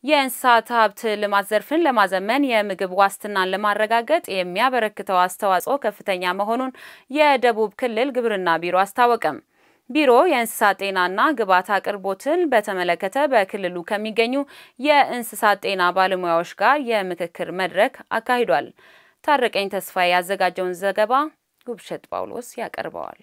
የእንስሳት ሀብት ልማት ዘርፍን ለማዘመን የምግብ ዋስትናን ለማረጋገጥ የሚያበረክተው አስተዋጽኦ ከፍተኛ መሆኑን የደቡብ ክልል ግብርና ቢሮ አስታወቀም። ቢሮ የእንስሳት ጤናና ግብዓት አቅርቦትን በተመለከተ በክልሉ ከሚገኙ የእንስሳት ጤና ባለሙያዎች ጋር የምክክር መድረክ አካሂዷል። ታረቀኝ ተስፋዬ ያዘጋጀውን ዘገባ ጉብሸት ጳውሎስ ያቀርበዋል።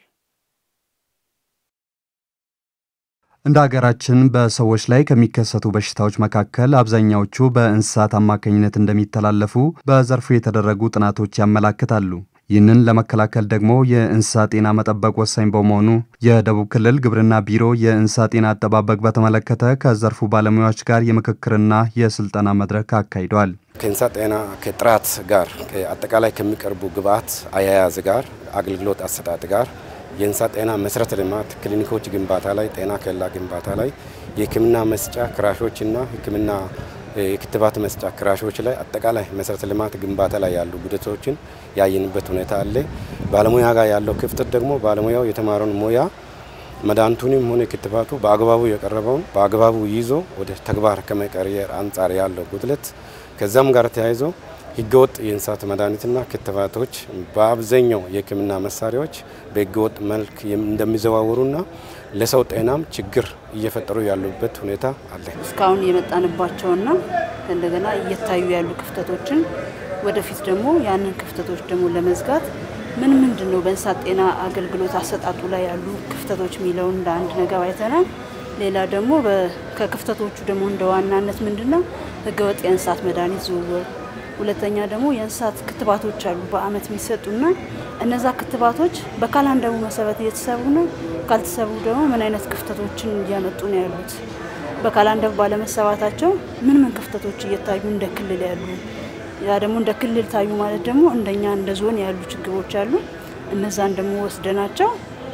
እንደ ሀገራችን በሰዎች ላይ ከሚከሰቱ በሽታዎች መካከል አብዛኛዎቹ በእንስሳት አማካኝነት እንደሚተላለፉ በዘርፉ የተደረጉ ጥናቶች ያመላክታሉ። ይህንን ለመከላከል ደግሞ የእንስሳት ጤና መጠበቅ ወሳኝ በመሆኑ የደቡብ ክልል ግብርና ቢሮ የእንስሳት ጤና አጠባበቅ በተመለከተ ከዘርፉ ባለሙያዎች ጋር የምክክርና የስልጠና መድረክ አካሂዷል። ከእንስሳት ጤና ከጥራት ጋር አጠቃላይ ከሚቀርቡ ግብዓት አያያዝ ጋር አገልግሎት አሰጣጥ ጋር የእንስሳት ጤና መሰረተ ልማት ክሊኒኮች ግንባታ ላይ፣ ጤና ኬላ ግንባታ ላይ፣ የሕክምና መስጫ ክራሾችና ሕክምና የክትባት መስጫ ክራሾች ላይ አጠቃላይ መሰረተ ልማት ግንባታ ላይ ያሉ ጉድለቶችን ያየንበት ሁኔታ አለ። ባለሙያ ጋር ያለው ክፍተት ደግሞ ባለሙያው የተማረውን ሙያ መድኃኒቱንም ሆነ ክትባቱ በአግባቡ የቀረበውን በአግባቡ ይዞ ወደ ተግባር ከመቀየር አንጻር ያለው ጉድለት ከዛም ጋር ተያይዞ ህገወጥ የእንስሳት መድኃኒትና ክትባቶች በአብዛኛው የህክምና መሳሪያዎች በህገወጥ መልክ እንደሚዘዋወሩና ለሰው ጤናም ችግር እየፈጠሩ ያሉበት ሁኔታ አለ። እስካሁን የመጣንባቸውና እንደገና እየታዩ ያሉ ክፍተቶችን ወደፊት ደግሞ ያንን ክፍተቶች ደግሞ ለመዝጋት ምን ምንድን ነው በእንስሳት ጤና አገልግሎት አሰጣጡ ላይ ያሉ ክፍተቶች የሚለውን እንደ አንድ ነገር አይተናል። ሌላ ደግሞ ከክፍተቶቹ ደግሞ እንደ ዋናነት ምንድን ነው ህገወጥ የእንስሳት መድኃኒት ዝውውር ሁለተኛ ደግሞ የእንስሳት ክትባቶች አሉ በአመት የሚሰጡና እነዛ ክትባቶች በካላንደሩ መሰረት እየተሰሩ ነው። ካልተሰሩ ደግሞ ምን አይነት ክፍተቶችን እያመጡ ነው ያሉት? በካላንደሩ ባለመሰራታቸው ምን ምን ክፍተቶች እየታዩ እንደ ክልል ያሉ ያ ደግሞ እንደ ክልል ታዩ ማለት ደግሞ እንደኛ እንደ ዞን ያሉ ችግሮች አሉ። እነዛን ደግሞ ወስደናቸው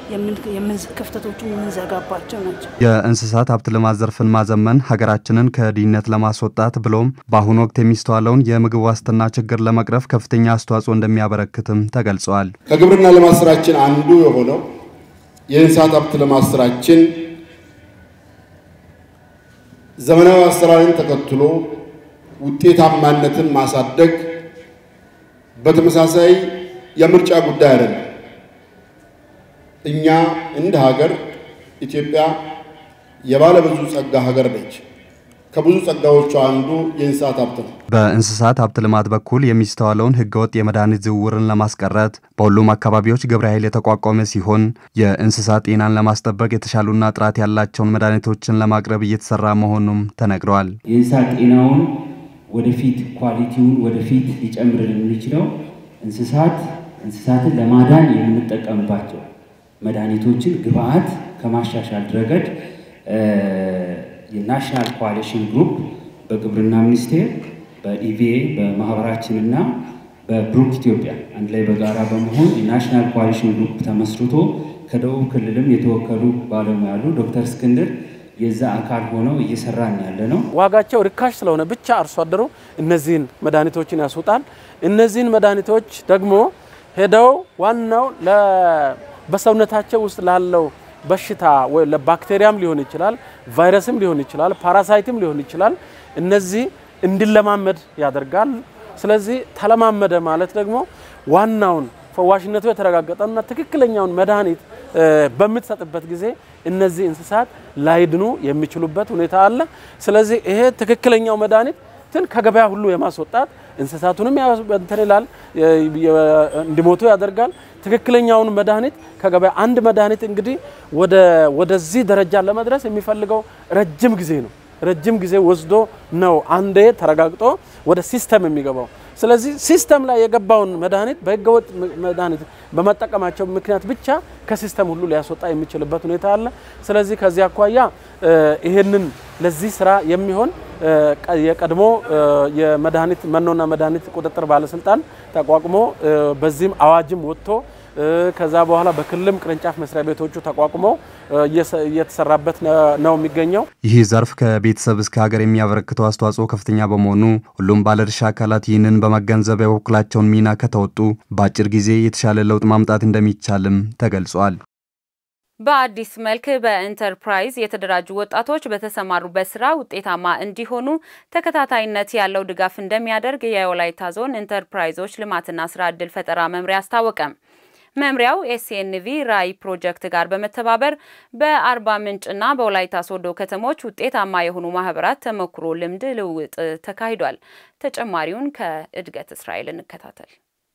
ክፍተቶቹን የምንዘጋባቸው ናቸው። የእንስሳት ሀብት ልማት ዘርፍን ማዘመን ሀገራችንን ከድህነት ለማስወጣት ብሎም በአሁኑ ወቅት የሚስተዋለውን የምግብ ዋስትና ችግር ለመቅረፍ ከፍተኛ አስተዋጽኦ እንደሚያበረክትም ተገልጸዋል። ከግብርና ልማት ስራችን አንዱ የሆነው የእንስሳት ሀብት ልማት ስራችን ዘመናዊ አሰራርን ተከትሎ ውጤታማነትን ማሳደግ በተመሳሳይ የምርጫ ጉዳይ አይደለም። እኛ እንደ ሀገር ኢትዮጵያ የባለ ብዙ ጸጋ ሀገር ነች። ከብዙ ጸጋዎቿ አንዱ የእንስሳት ሀብት ነው። በእንስሳት ሀብት ልማት በኩል የሚስተዋለውን ህገወጥ የመድኃኒት ዝውውርን ለማስቀረት በሁሉም አካባቢዎች ግብረ ኃይል የተቋቋመ ሲሆን የእንስሳት ጤናን ለማስጠበቅ የተሻሉና ጥራት ያላቸውን መድኃኒቶችን ለማቅረብ እየተሰራ መሆኑም ተነግረዋል። የእንስሳት ጤናውን ወደፊት ኳሊቲውን ወደፊት ሊጨምርልን የሚችለው እንስሳት እንስሳትን ለማዳን የምንጠቀምባቸው መድኃኒቶችን ግብአት ከማሻሻል ረገድ የናሽናል ኮአሊሽን ግሩፕ በግብርና ሚኒስቴር በኢቪኤ በማህበራችንና በብሩክ ኢትዮጵያ አንድ ላይ በጋራ በመሆን የናሽናል ኮአሊሽን ግሩፕ ተመስርቶ ከደቡብ ክልልም የተወከሉ ባለሙያ ያሉ ዶክተር እስክንድር የዛ አካል ሆነው እየሰራን ያለ ነው። ዋጋቸው ርካሽ ስለሆነ ብቻ አርሶ አደሩ እነዚህን መድኃኒቶችን ያስወጣል። እነዚህን መድኃኒቶች ደግሞ ሄደው ዋናው በሰውነታቸው ውስጥ ላለው በሽታ ወይ ለባክቴሪያም ሊሆን ይችላል፣ ቫይረስም ሊሆን ይችላል፣ ፓራሳይትም ሊሆን ይችላል። እነዚህ እንዲለማመድ ያደርጋል። ስለዚህ ተለማመደ ማለት ደግሞ ዋናውን ፈዋሽነቱ የተረጋገጠና ትክክለኛውን መድኃኒት በምትሰጥበት ጊዜ እነዚህ እንስሳት ላይድኑ የሚችሉበት ሁኔታ አለ። ስለዚህ ይሄ ትክክለኛው መድኃኒት ትን ከገበያ ሁሉ የማስወጣት እንስሳቱንም እንትን ይላል እንዲሞቱ ያደርጋል። ትክክለኛውን መድኃኒት ከገበያ አንድ መድኃኒት እንግዲህ ወደዚህ ደረጃ ለመድረስ የሚፈልገው ረጅም ጊዜ ነው። ረጅም ጊዜ ወስዶ ነው አንዴ ተረጋግጦ ወደ ሲስተም የሚገባው። ስለዚህ ሲስተም ላይ የገባውን መድኃኒት በህገወጥ መድኃኒት በመጠቀማቸው ምክንያት ብቻ ከሲስተም ሁሉ ሊያስወጣ የሚችልበት ሁኔታ አለ። ስለዚህ ከዚህ አኳያ ይሄንን ለዚህ ስራ የሚሆን የቀድሞ የመድኃኒት መኖና መድኃኒት ቁጥጥር ባለስልጣን ተቋቁሞ በዚህም አዋጅም ወጥቶ ከዛ በኋላ በክልልም ቅርንጫፍ መስሪያ ቤቶቹ ተቋቁመው እየተሰራበት ነው የሚገኘው። ይህ ዘርፍ ከቤተሰብ እስከ ሀገር የሚያበረክተው አስተዋጽኦ ከፍተኛ በመሆኑ ሁሉም ባለድርሻ አካላት ይህንን በመገንዘብ የበኩላቸውን ሚና ከተወጡ በአጭር ጊዜ የተሻለ ለውጥ ማምጣት እንደሚቻልም ተገልጿል። በአዲስ መልክ በኢንተርፕራይዝ የተደራጁ ወጣቶች በተሰማሩበት ስራ ውጤታማ እንዲሆኑ ተከታታይነት ያለው ድጋፍ እንደሚያደርግ የወላይታ ዞን ኢንተርፕራይዞች ልማትና ስራ ዕድል ፈጠራ መምሪያ አስታወቀ። መምሪያው ኤስኤንቪ ራዕይ ፕሮጀክት ጋር በመተባበር በአርባ ምንጭና በወላይታ ሶዶ ከተሞች ውጤታማ የሆኑ ማህበራት ተሞክሮ ልምድ ልውውጥ ተካሂዷል። ተጨማሪውን ከእድገት እስራኤል እንከታተል።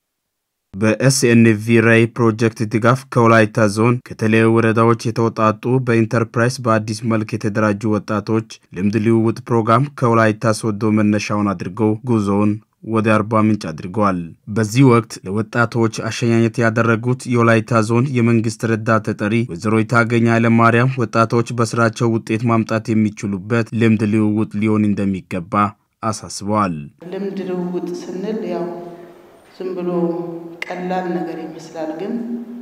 በኤስኤንቪ ራዕይ ፕሮጀክት ድጋፍ ከወላይታ ዞን ከተለያዩ ወረዳዎች የተወጣጡ በኢንተርፕራይዝ በአዲስ መልክ የተደራጁ ወጣቶች ልምድ ልውውጥ ፕሮግራም ከወላይታ ሶዶ መነሻውን አድርገው ጉዞውን ወደ አርባ ምንጭ አድርገዋል። በዚህ ወቅት ለወጣቶች አሸኛኘት ያደረጉት የወላይታ ዞን የመንግስት ረዳት ተጠሪ ወይዘሮ የታገኝ ኃይለማርያም ወጣቶች በስራቸው ውጤት ማምጣት የሚችሉበት ልምድ ልውውጥ ሊሆን እንደሚገባ አሳስበዋል። ልምድ ልውውጥ ስንል ያው ዝም ብሎ ቀላል ነገር ይመስላል፣ ግን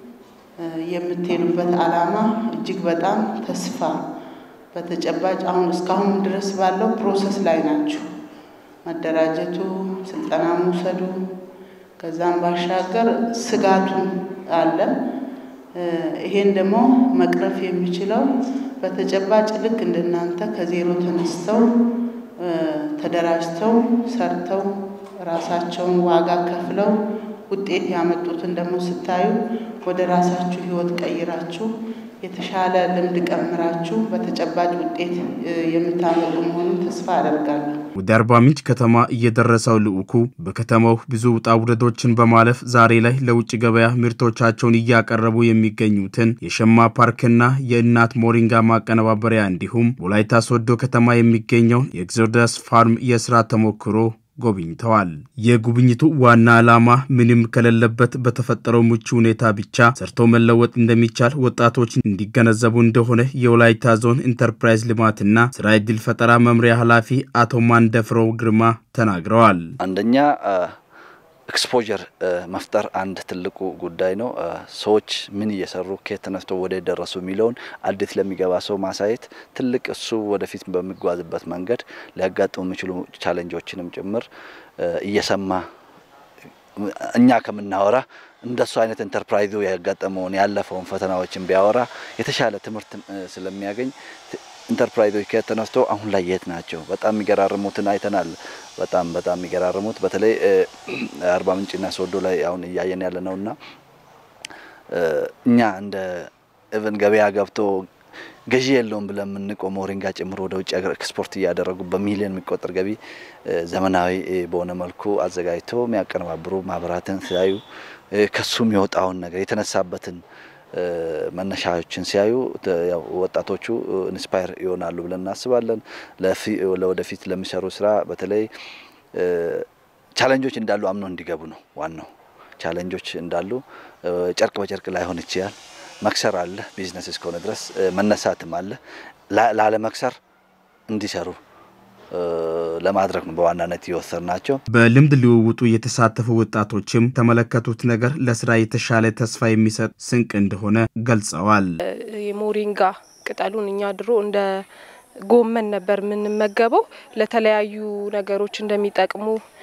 የምትሄዱበት ዓላማ እጅግ በጣም ተስፋ በተጨባጭ አሁን እስካሁን ድረስ ባለው ፕሮሰስ ላይ ናቸው። መደራጀቱ፣ ስልጠና መውሰዱ፣ ከዛም ባሻገር ስጋቱ አለ። ይሄን ደግሞ መቅረፍ የሚችለው በተጨባጭ ልክ እንደናንተ ከዜሮ ተነስተው ተደራጅተው ሰርተው ራሳቸውን ዋጋ ከፍለው ውጤት ያመጡትን ደግሞ ስታዩ ወደ ራሳችሁ ሕይወት ቀይራችሁ የተሻለ ልምድ ቀምራችሁ በተጨባጭ ውጤት የምታመጡ መሆኑን ተስፋ አደርጋለሁ። ወደ አርባ ምንጭ ከተማ እየደረሰው ልዑኩ በከተማው ብዙ ውጣ ውረዶችን በማለፍ ዛሬ ላይ ለውጭ ገበያ ምርቶቻቸውን እያቀረቡ የሚገኙትን የሸማ ፓርክና የእናት ሞሪንጋ ማቀነባበሪያ እንዲሁም ወላይታ ሶዶ ከተማ የሚገኘውን የኤግዞደስ ፋርም የስራ ተሞክሮ ጎብኝተዋል። የጉብኝቱ ዋና ዓላማ ምንም ከሌለበት በተፈጠረው ምቹ ሁኔታ ብቻ ሰርቶ መለወጥ እንደሚቻል ወጣቶች እንዲገነዘቡ እንደሆነ የወላይታ ዞን ኢንተርፕራይዝ ልማትና ስራ ዕድል ፈጠራ መምሪያ ኃላፊ አቶ ማንደፍረው ግርማ ተናግረዋል። አንደኛ ኤክስፖዠር መፍጠር አንድ ትልቁ ጉዳይ ነው። ሰዎች ምን እየሰሩ ከየት ተነስቶ ወደ ደረሱ የሚለውን አዲስ ለሚገባ ሰው ማሳየት ትልቅ እሱ ወደፊት በሚጓዝበት መንገድ ሊያጋጥሙ የሚችሉ ቻለንጆችንም ጭምር እየሰማ እኛ ከምናወራ እንደሱ አይነት ኢንተርፕራይዙ ያጋጠመውን ያለፈውን ፈተናዎችን ቢያወራ የተሻለ ትምህርት ስለሚያገኝ ኢንተርፕራይዞች ከየት ተነስቶ አሁን ላይ የት ናቸው? በጣም የሚገራርሙትን አይተናል። በጣም በጣም የሚገራርሙት በተለይ አርባ ምንጭና ሶዶ ላይ አሁን እያየን ያለ ነውና እኛ እንደ ኢቨን ገበያ ገብቶ ገዢ የለውም ብለን የምንቆመው ሞሪንጋ ጭምሮ ወደ ውጭ ሀገር ኤክስፖርት እያደረጉ በሚሊዮን የሚቆጠር ገቢ ዘመናዊ በሆነ መልኩ አዘጋጅቶ የሚያቀነባብሩ ማህበራትን ሲያዩ ከሱ የሚወጣውን ነገር የተነሳበትን መነሻዎችን ሲያዩ ወጣቶቹ ኢንስፓየር ይሆናሉ ብለን እናስባለን። ለወደፊት ለሚሰሩ ስራ በተለይ ቻለንጆች እንዳሉ አምኖ እንዲገቡ ነው ዋናው። ቻለንጆች እንዳሉ ጨርቅ በጨርቅ ላይሆን ይችላል። መክሰር አለ። ቢዝነስ እስከሆነ ድረስ መነሳትም አለ። ላለመክሰር እንዲሰሩ ለማድረግ ነው በዋናነት የወሰድ ናቸው። በልምድ ልውውጡ የተሳተፉ ወጣቶችም ተመለከቱት ነገር ለስራ የተሻለ ተስፋ የሚሰጥ ስንቅ እንደሆነ ገልጸዋል። የሞሪንጋ ቅጠሉን እኛ ድሮ እንደ ጎመን ነበር የምንመገበው። ለተለያዩ ነገሮች እንደሚጠቅሙ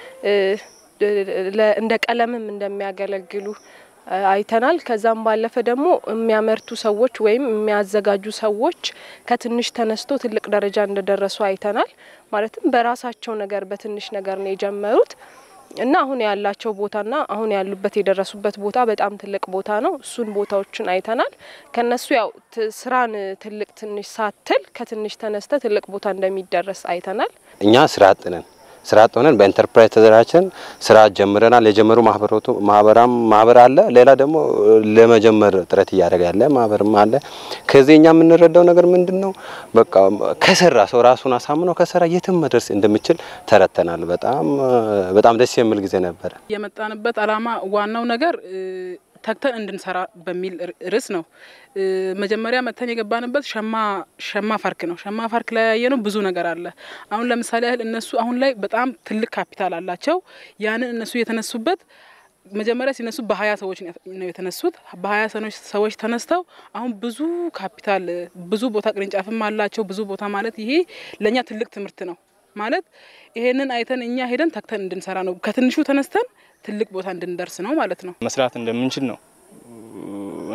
እንደ ቀለምም እንደሚያገለግሉ አይተናል። ከዛም ባለፈ ደግሞ የሚያመርቱ ሰዎች ወይም የሚያዘጋጁ ሰዎች ከትንሽ ተነስቶ ትልቅ ደረጃ እንደደረሱ አይተናል። ማለትም በራሳቸው ነገር በትንሽ ነገር ነው የጀመሩት እና አሁን ያላቸው ቦታና አሁን ያሉበት የደረሱበት ቦታ በጣም ትልቅ ቦታ ነው። እሱን ቦታዎችን አይተናል። ከነሱ ያው ስራን ትልቅ ትንሽ ሳትል ከትንሽ ተነስተ ትልቅ ቦታ እንደሚደረስ አይተናል። እኛ ስራ አጥ ነን። ስራ አጥ ሆነን በኢንተርፕራይዝ ተደራጅተን ስራ ጀምረናል። የጀመሩ ማህበራቱ ማህበራም ማህበር አለ። ሌላ ደግሞ ለመጀመር ጥረት እያደረገ ያለ ማህበርም አለ። ከዚህ እኛ የምንረዳው ነገር ምንድን ነው? በቃ ከሰራ ሰው ራሱን አሳምኖ ከሰራ የትም መድረስ እንደሚችል ተረተናል። በጣም በጣም ደስ የሚል ጊዜ ነበረ። የመጣንበት አላማ ዋናው ነገር ተግተን እንድንሰራ በሚል ርዕስ ነው። መጀመሪያ መጥተን የገባንበት ሸማ ሸማ ፋርክ ነው። ሸማ ፋርክ ላይ ያየነው ብዙ ነገር አለ። አሁን ለምሳሌ ያህል እነሱ አሁን ላይ በጣም ትልቅ ካፒታል አላቸው። ያንን እነሱ የተነሱበት መጀመሪያ ሲነሱ በሀያ ሰዎች ነው የተነሱት። በሀያ ሰዎች ተነስተው አሁን ብዙ ካፒታል ብዙ ቦታ ቅርንጫፍም አላቸው። ብዙ ቦታ ማለት ይሄ ለእኛ ትልቅ ትምህርት ነው ማለት ይሄንን አይተን እኛ ሄደን ተግተን እንድንሰራ ነው። ከትንሹ ተነስተን ትልቅ ቦታ እንድንደርስ ነው ማለት ነው። መስራት እንደምንችል ነው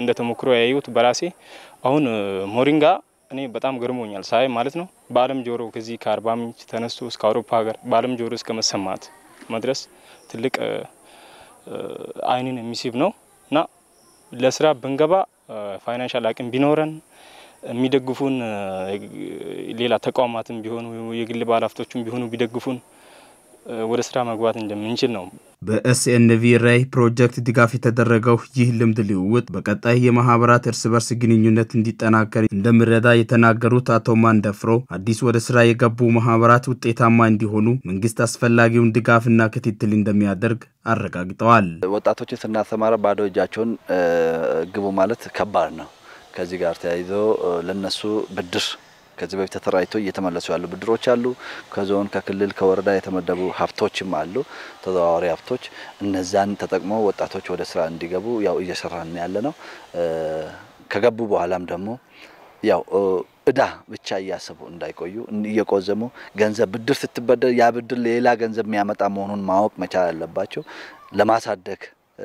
እንደ ተሞክሮ ያየሁት በራሴ አሁን ሞሪንጋ እኔ በጣም ገርሞኛል ሳይ ማለት ነው። በዓለም ጆሮ ከዚህ ከአርባ ምንጭ ተነስቶ እስከ አውሮፓ ሀገር በዓለም ጆሮ እስከ መሰማት መድረስ ትልቅ አይንን የሚስብ ነው እና ለስራ ብንገባ ፋይናንሻል አቅም ቢኖረን የሚደግፉን ሌላ ተቋማትም ቢሆኑ የግል ባለሀብቶችም ቢሆኑ ቢደግፉን ወደ ስራ መግባት እንደምንችል ነው። በኤስኤንቪ ራይ ፕሮጀክት ድጋፍ የተደረገው ይህ ልምድ ልውውጥ በቀጣይ የማህበራት እርስ በርስ ግንኙነት እንዲጠናከር እንደሚረዳ የተናገሩት አቶ ማንደፍሮ አዲስ ወደ ስራ የገቡ ማህበራት ውጤታማ እንዲሆኑ መንግስት አስፈላጊውን ድጋፍና ክትትል እንደሚያደርግ አረጋግጠዋል። ወጣቶችን ስናስተማረ ባዶ እጃቸውን ግቡ ማለት ከባድ ነው። ከዚህ ጋር ተያይዞ ለነሱ ብድር ከዚህ በፊት ተተራይቶ እየተመለሱ ያሉ ብድሮች አሉ። ከዞን ከክልል ከወረዳ የተመደቡ ሀብቶችም አሉ፣ ተዘዋዋሪ ሀብቶች። እነዛን ተጠቅመው ወጣቶች ወደ ስራ እንዲገቡ ያው እየሰራን ያለ ነው። ከገቡ በኋላም ደግሞ ያው እዳ ብቻ እያሰቡ እንዳይቆዩ እየቆዘሙ ገንዘብ ብድር ስትበደር ያ ብድር ሌላ ገንዘብ የሚያመጣ መሆኑን ማወቅ መቻል አለባቸው። ለማሳደግ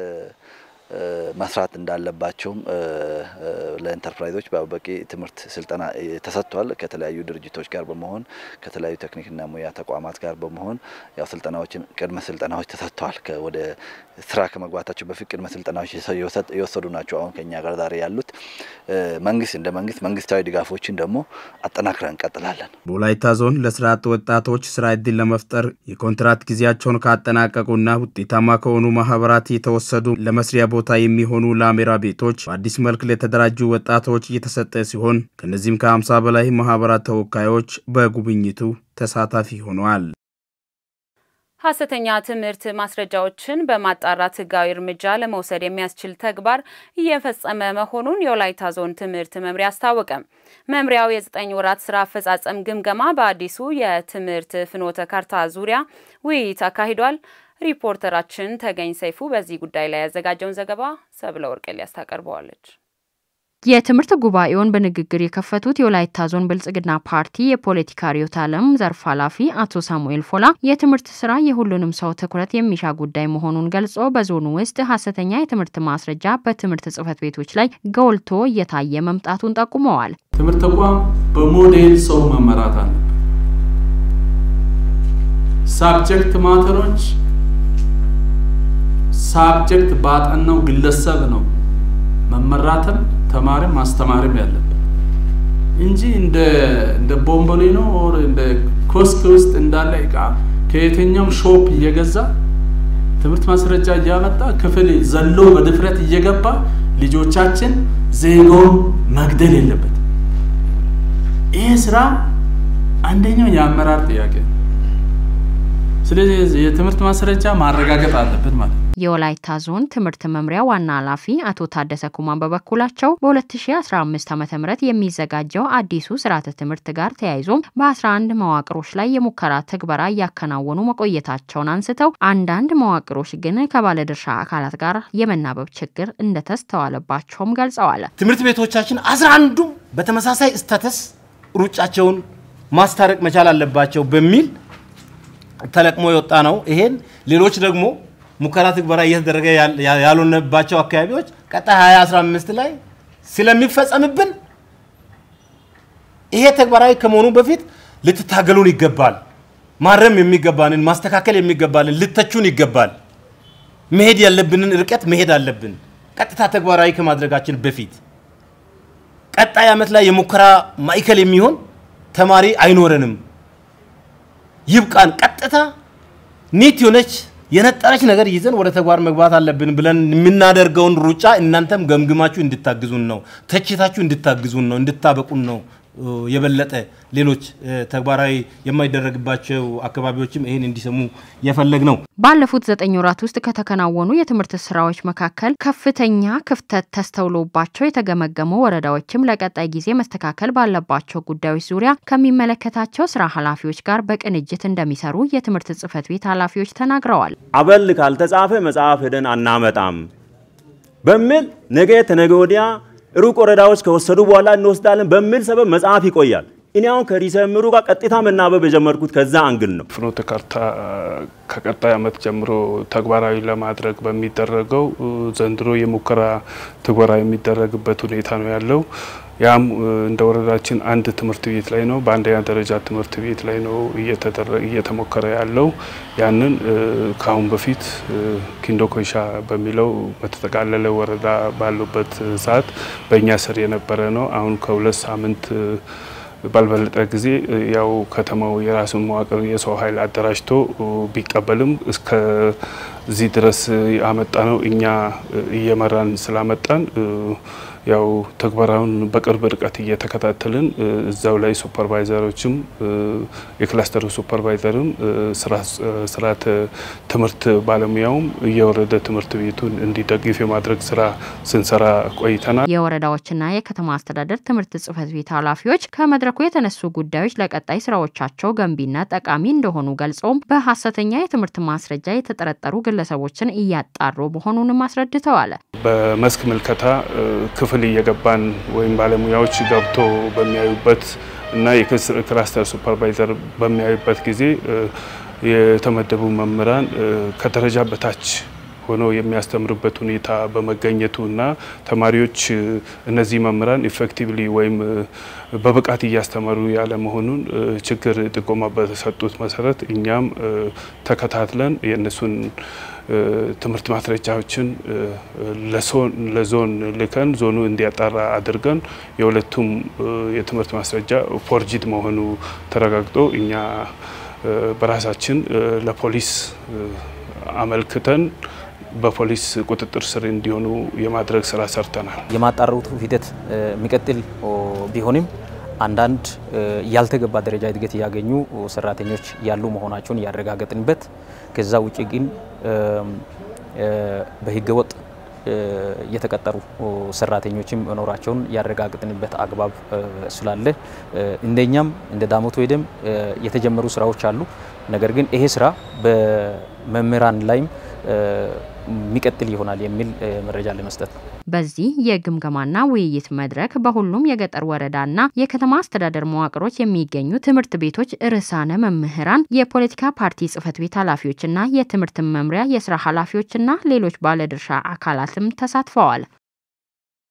መስራት እንዳለባቸውም ለኢንተርፕራይዞች በቂ ትምህርት ስልጠና ተሰጥቷል። ከተለያዩ ድርጅቶች ጋር በመሆን ከተለያዩ ቴክኒክና ሙያ ተቋማት ጋር በመሆን ያው ስልጠናዎችን ቅድመ ስልጠናዎች ተሰጥተዋል። ወደ ስራ ከመግባታቸው በፊት ቅድመ ስልጠናዎች የወሰዱ ናቸው። አሁን ከኛ ጋር ዛሬ ያሉት መንግስት እንደ መንግስት መንግስታዊ ድጋፎችን ደግሞ አጠናክረን እንቀጥላለን። በወላይታ ዞን ለስራ አጥ ወጣቶች ስራ እድል ለመፍጠር የኮንትራት ጊዜያቸውን ካጠናቀቁና ውጤታማ ከሆኑ ማህበራት የተወሰዱ ለመስሪያ ቦታ የሚሆኑ ላሜራ ቤቶች በአዲስ መልክ ለተደራጁ ወጣቶች እየተሰጠ ሲሆን ከነዚህም ከ50 በላይ ማህበራት ተወካዮች በጉብኝቱ ተሳታፊ ሆነዋል። ሐሰተኛ ትምህርት ማስረጃዎችን በማጣራት ህጋዊ እርምጃ ለመውሰድ የሚያስችል ተግባር እየፈጸመ መሆኑን የወላይታ ዞን ትምህርት መምሪያ አስታወቀ። መምሪያው የዘጠኝ ወራት ስራ አፈጻጸም ግምገማ በአዲሱ የትምህርት ፍኖተ ካርታ ዙሪያ ውይይት አካሂዷል። ሪፖርተራችን ተገኝ ሰይፉ በዚህ ጉዳይ ላይ ያዘጋጀውን ዘገባ ሰብለ ወርቅሊያስ ታቀርበዋለች። የትምህርት ጉባኤውን በንግግር የከፈቱት የወላይታ ዞን ብልጽግና ፓርቲ የፖለቲካ ርዕዮተ ዓለም ዘርፍ ኃላፊ አቶ ሳሙኤል ፎላ የትምህርት ስራ የሁሉንም ሰው ትኩረት የሚሻ ጉዳይ መሆኑን ገልጾ በዞኑ ውስጥ ሐሰተኛ የትምህርት ማስረጃ በትምህርት ጽሕፈት ቤቶች ላይ ጎልቶ እየታየ መምጣቱን ጠቁመዋል። ትምህርት ተቋም በሞዴል ሰው መመራት አለ። ሳብጀክት ማተሮች ሳብጀክት ባጠናው ግለሰብ ነው መመራትም ተማሪም ማስተማርም ያለብን እንጂ እንደ እንደ ቦምቦሊኖ ኦር እንደ ኮስክ ውስጥ እንዳለ እቃ ከየትኛውም ሾፕ እየገዛ ትምህርት ማስረጃ እያመጣ ክፍል ዘሎ በድፍረት እየገባ ልጆቻችን ዜጋውን መግደል የለበትም። ይህ ስራ አንደኛው የአመራር ጥያቄ ነው። ስለዚህ የትምህርት ማስረጃ ማረጋገጥ አለብን ማለት ነው። የወላይታ ዞን ትምህርት መምሪያ ዋና ኃላፊ አቶ ታደሰ ኩማን በበኩላቸው በ2015 ዓ ም የሚዘጋጀው አዲሱ ስርዓተ ትምህርት ጋር ተያይዞ በ11 መዋቅሮች ላይ የሙከራ ትግበራ እያከናወኑ መቆየታቸውን አንስተው አንዳንድ መዋቅሮች ግን ከባለድርሻ አካላት ጋር የመናበብ ችግር እንደተስተዋለባቸውም ገልጸዋል። ትምህርት ቤቶቻችን 11ዱም በተመሳሳይ ስታተስ ሩጫቸውን ማስታረቅ መቻል አለባቸው በሚል ተለቅሞ የወጣ ነው። ይሄን ሌሎች ደግሞ ሙከራ ትግበራ እየተደረገ ያልሆነባቸው አካባቢዎች ቀጣይ 2015 ላይ ስለሚፈጸምብን ይሄ ተግባራዊ ከመሆኑ በፊት ልትታገሉን ይገባል። ማረም የሚገባንን ማስተካከል የሚገባንን ልተቹን ይገባል። መሄድ ያለብንን ርቀት መሄድ አለብን። ቀጥታ ተግባራዊ ከማድረጋችን በፊት ቀጣይ ዓመት ላይ የሙከራ ማዕከል የሚሆን ተማሪ አይኖረንም። ይብቃን። ቀጥታ ኒት የሆነች የነጠረች ነገር ይዘን ወደ ተግባር መግባት አለብን ብለን የምናደርገውን ሩጫ እናንተም ገምግማችሁ እንድታግዙን ነው፣ ተችታችሁ እንድታግዙን ነው፣ እንድታበቁን ነው። የበለጠ ሌሎች ተግባራዊ የማይደረግባቸው አካባቢዎችም ይህን እንዲሰሙ የፈለግ ነው። ባለፉት ዘጠኝ ወራት ውስጥ ከተከናወኑ የትምህርት ስራዎች መካከል ከፍተኛ ክፍተት ተስተውሎባቸው የተገመገሙ ወረዳዎችም ለቀጣይ ጊዜ መስተካከል ባለባቸው ጉዳዮች ዙሪያ ከሚመለከታቸው ስራ ኃላፊዎች ጋር በቅንጅት እንደሚሰሩ የትምህርት ጽሕፈት ቤት ኃላፊዎች ተናግረዋል። አበል ካልተጻፈ መጽሐፍ ሄደን አናመጣም በሚል ነገ ተነገ ወዲያ ሩቅ ወረዳዎች ከወሰዱ በኋላ እንወስዳለን በሚል ሰበብ መጽሐፍ ይቆያል። እኔ አሁን ከርዕሰ መምህሩ ጋር ቀጥታ መናበብ የጀመርኩት ከዛ አንግል ነው። ፍኖተ ካርታ ከቀጣይ ዓመት ጀምሮ ተግባራዊ ለማድረግ በሚደረገው ዘንድሮ የሙከራ ትግበራ የሚደረግበት ሁኔታ ነው ያለው። ያም እንደ ወረዳችን አንድ ትምህርት ቤት ላይ ነው፣ በአንደኛ ደረጃ ትምህርት ቤት ላይ ነው እየተሞከረ ያለው። ያንን ከአሁን በፊት ኪንዶ ኮይሻ በሚለው በተጠቃለለ ወረዳ ባሉበት ሰዓት በእኛ ስር የነበረ ነው። አሁን ከሁለት ሳምንት ባልበለጠ ጊዜ ያው ከተማው የራሱን መዋቅር የሰው ኃይል አደራጅቶ ቢቀበልም እስከዚህ ድረስ ያመጣ ነው እኛ እየመራን ስላመጣን ያው ተግባራውን በቅርብ ርቀት እየተከታተልን እዛው ላይ ሱፐርቫይዘሮችም የክላስተሩ ሱፐርቫይዘርም ስርዓተ ትምህርት ባለሙያውም እየወረደ ትምህርት ቤቱን እንዲደግፍ የማድረግ ስራ ስንሰራ ቆይተናል። የወረዳዎችና የከተማ አስተዳደር ትምህርት ጽህፈት ቤት ኃላፊዎች ከመድረኩ የተነሱ ጉዳዮች ለቀጣይ ስራዎቻቸው ገንቢና ጠቃሚ እንደሆኑ ገልጸውም በሀሰተኛ የትምህርት ማስረጃ የተጠረጠሩ ግለሰቦችን እያጣሩ መሆኑንም አስረድተዋል። በመስክ ምልከታ ክፍል እየገባን ወይም ባለሙያዎች ገብቶ በሚያዩበት እና የክላስተር ሱፐርቫይዘር በሚያዩበት ጊዜ የተመደቡ መምህራን ከደረጃ በታች ሆነው የሚያስተምሩበት ሁኔታ በመገኘቱ እና ተማሪዎች እነዚህ መምህራን ኢፌክቲቭሊ ወይም በብቃት እያስተማሩ ያለ መሆኑን ችግር ጥቆማ በተሰጡት መሰረት እኛም ተከታትለን የእነሱን ትምህርት ማስረጃዎችን ለዞን ልከን ዞኑ እንዲያጣራ አድርገን የሁለቱም የትምህርት ማስረጃ ፎርጂድ መሆኑ ተረጋግጦ እኛ በራሳችን ለፖሊስ አመልክተን በፖሊስ ቁጥጥር ስር እንዲሆኑ የማድረግ ስራ ሰርተናል። የማጣራቱ ሂደት የሚቀጥል ቢሆንም አንዳንድ ያልተገባ ደረጃ እድገት እያገኙ ሰራተኞች ያሉ መሆናቸውን እያረጋገጥንበት ከዛ ውጭ ግን በህገወጥ የተቀጠሩ ሰራተኞችም መኖራቸውን ያረጋግጥንበት አግባብ ስላለ እንደኛም እንደ ዳሞት ወይደም የተጀመሩ ስራዎች አሉ። ነገር ግን ይሄ ስራ በመምህራን ላይም የሚቀጥል ይሆናል የሚል መረጃ ለመስጠት ነው። በዚህ የግምገማና ውይይት መድረክ በሁሉም የገጠር ወረዳና የከተማ አስተዳደር መዋቅሮች የሚገኙ ትምህርት ቤቶች ርዕሳነ መምህራን፣ የፖለቲካ ፓርቲ ጽህፈት ቤት ኃላፊዎችና የትምህርት መምሪያ የስራ ኃላፊዎችና ሌሎች ባለድርሻ አካላትም ተሳትፈዋል።